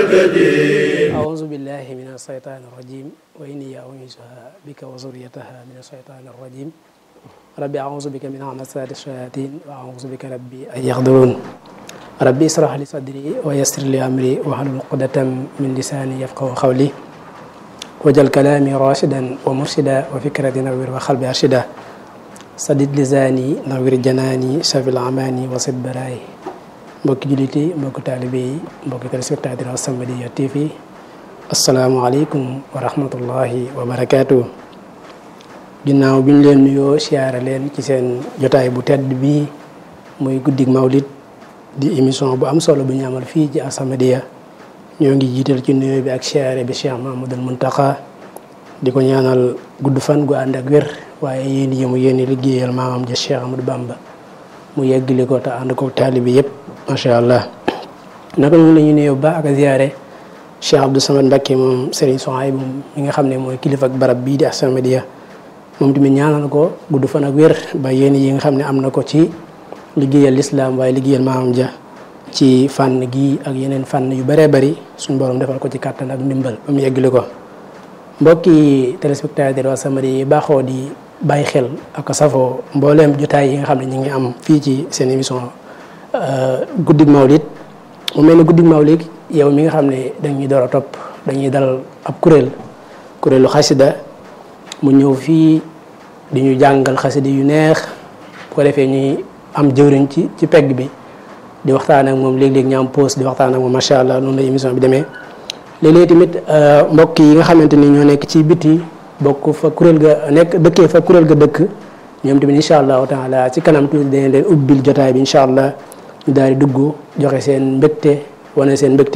أعوذ بالله من الشيطان الرجيم وإني أعوذها بك وذريتها من الشيطان الرجيم ربي أعوذ بك من همزات الشياطين وأعوذ بك ربي أن يحضرون ربي اشرح لي صدري ويسر لي أمري واحلل عقدة من لساني يفقهوا قولي وجل كلامي راشدا ومرشدا وفكرتي نوير وقلبي أرشدا sadid lisaani nawir janaani safil amaani wasit baraay mbokki jullit yi mbokki taalibe yi mbokki téléspectateur As-Samadiyya TV asalaamualeykum wa rahmatullahi wa barakaatu. ginnaaw bi ñu leen nuyoo siyaare leen ci seen jotaay bu tedd bii muy guddig mawlid di émission bu am solo bu ñu amal fii ci As-Samadiyya ñoo ngi jiital ci nuyoo bi ak siyaare bi Cheikh Mahmadul Muntaqa di ko ñaanal gudd fan gu ànd ak wér waaye yéen yi mu yéen liggéeyal maamam ja Cheikh Amadou Bamba mu yeggali ko te ànd ko taalibi yëpp macha allah naka noonu la ñuy nuyoo ba ak ziyaare Cheikh Abdou Samad Mbacké moom Serigne Souhaïbou mi nga xam ne mooy kilifa ak barab bii di As-Samadiyya moom tamit ñaanal ko gudd fan ak wér ba yéen yi nga xam ne am na ko ci liggéeyal lislaam waaye liggéeyal maamam ja ci fànn gi ak yeneen fànn yu bëree bëri suñu borom defal ko ci kàttan ak ndimbal ba mu yeggali ko mbokki téléspectateur As-Samadiyya yi baaxoo di bàyyi xel ak safoo mbooleem jotaay yi nga xam ne ñu ngi am fii ci seen émission guddig mawlid mu mel ne guddig mawlid yow mi nga xam ne dañuy door a topp dañuy dal ab kuréel kuréelu xasida mu ñëw fii di ñu jàngal xasida yu neex bu ko defee ñuy am jëwriñ ci ci pegg bi di waxtaan ak moom léeg-léeg ñu am pause di waxtaan ak moom macha allah noonu la émission bi demee léeg-léeg tamit mbokk yi nga xamante ni ñoo nekk ci biti bokk fa kuréel ga nekk dëkkee fa kuréel ga dëkk ñoom tamit incha allahu taala ci kanam tuuti dañ leen ubbil jotaay bi incha allah ñu daal di dugg joxe seen mbégte wane seen mbégte